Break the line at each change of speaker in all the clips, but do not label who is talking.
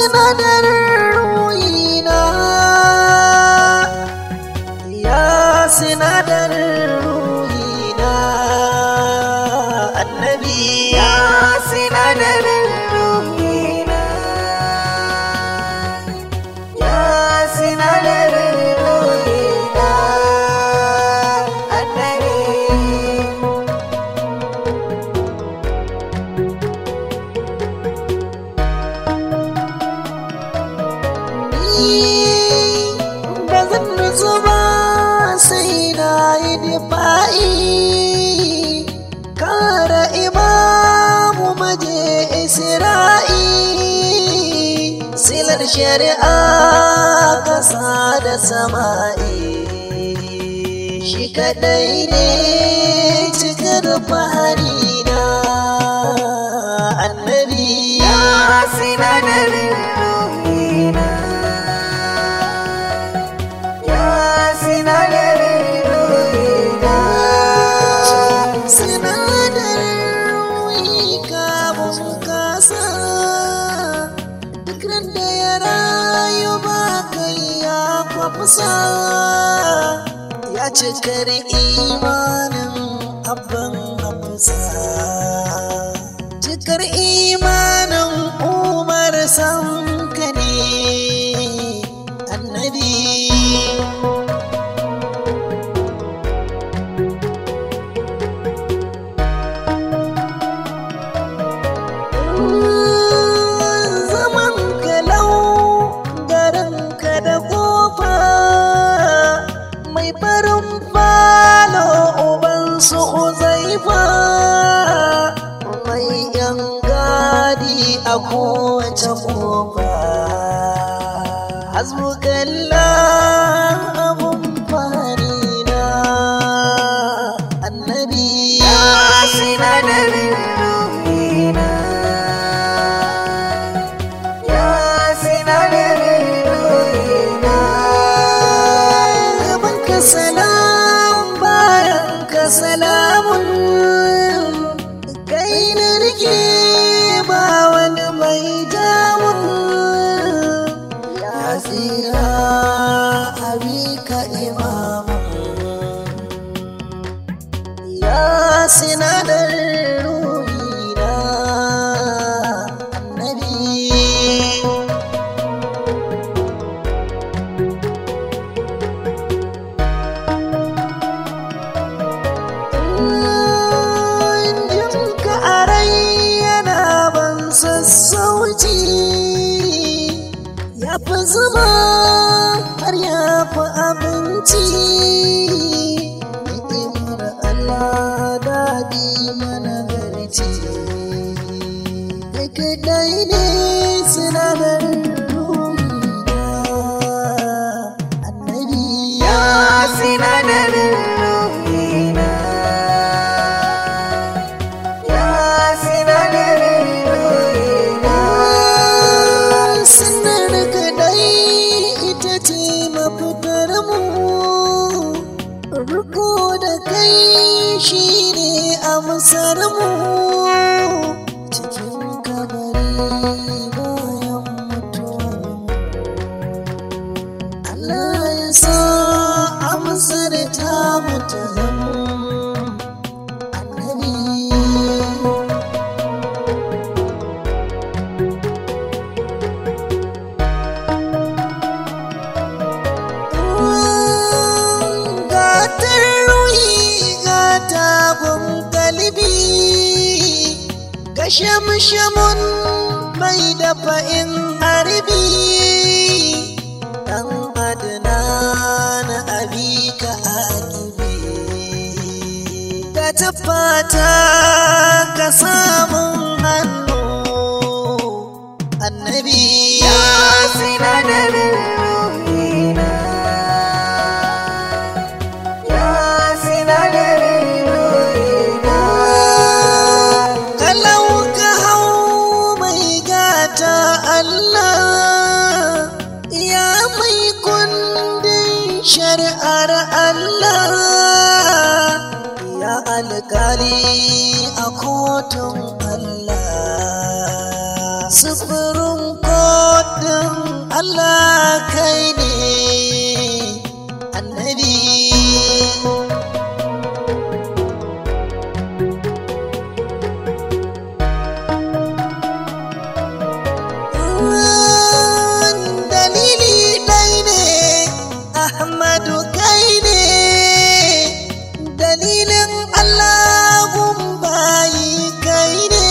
sinadarin ruhina ya sinadarin ruhina annabi ya sinadarin ruhina ya sinadarin ruhina annabi ba zan nutsu ba sai na yi difa'i kara imamu maje isra'i silar shari'a kasa da sama'i shi kadai ne cikar fahari na annabi ya sinadarin ruhina ya sinadarin ruhina sinadarin ruhi kamun kasa duk ran da ya rayu ba kai ya kwafsa ya cikar imanin abban hafsa cikar imanin umar sanka ne annabi zaman kalau garinka da kofa mai farin falo uban su uzaifa mai yan gadi a kowace kofa hasbukalla abun farina annabi ya sinadarin ruhina ya sinadarin ruhina gaban ka salam bayan ka salamun kai na rike ba wani mai jamun ya tsira abi ka imamun ya sinadarin ruhina annabi jinka a rai yana ban sassauci ya fi zuma har ya fi abinci ni'imar Allah daɗi mana garci kai kadai ne sinadarin ruhina annabi ya sinadarin ruhina ya sinadarin ruhina sinar kadai ita ce mafitar mu riko da kai shi ne amsar mu cikin kabari bayan mutuwar mu Allah ya sa amsar ta mutu annabi gatar ruhi gata gun galibi ga shamshamun mai dafa in harbi dan adana na abi ka akibi ka tabbata ka samun hannu annabi ya sinadarin ruhina ya sinadarin ruhina kalau ka hau mai gata Allah ya mai kundin shari'ar Allah ya alkali a kotun Allah sufurin kot kai ne annabi dalili ɗai ne ahmadu kai ne dalilin allahun bayi kai ne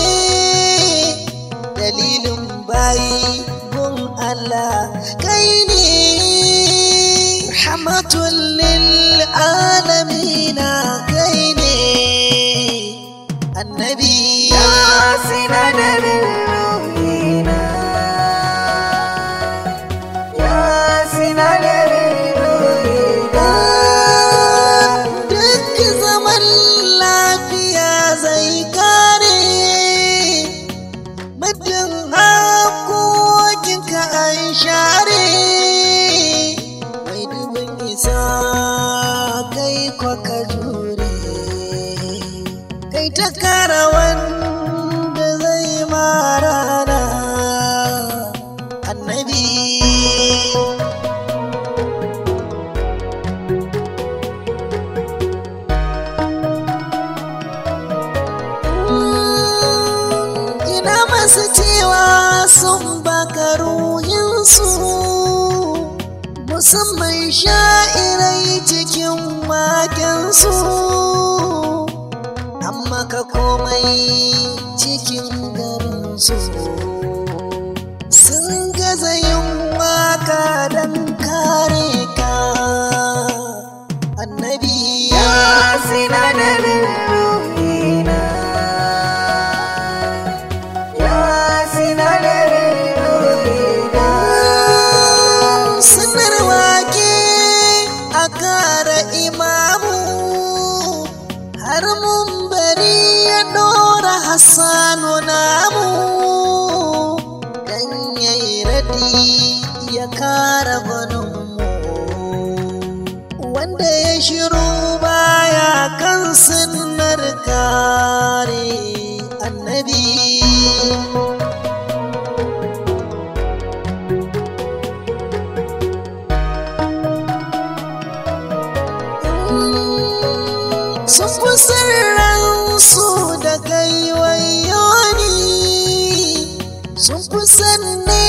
dalilin bayi gun allah kai ne rahmatun lil alamina kai ne annabi
ya sinadarin ruhina ya sinadarin ruhina
duk zaman lafiya zai kare muddin hakokinka an share mai dubin isa kai kwaka jure kai ta kara wanda zai marana annabi ina masu cewa sun baka ruhinsu musamman sha'irai cikin makensu amma ka komai cikin garinsu sun gaza yin waka don kare ka annabi
ya sinadarin ruhina ya sinadarin ruhina
sanar wake a kara imamu har mun bari ya dora hassanu namu dan yayi radi ya kara gwaninmu wanda ya shiru baya kan sunnar kare annabi sun kusan ransu da gaiwayoni sun kusan ne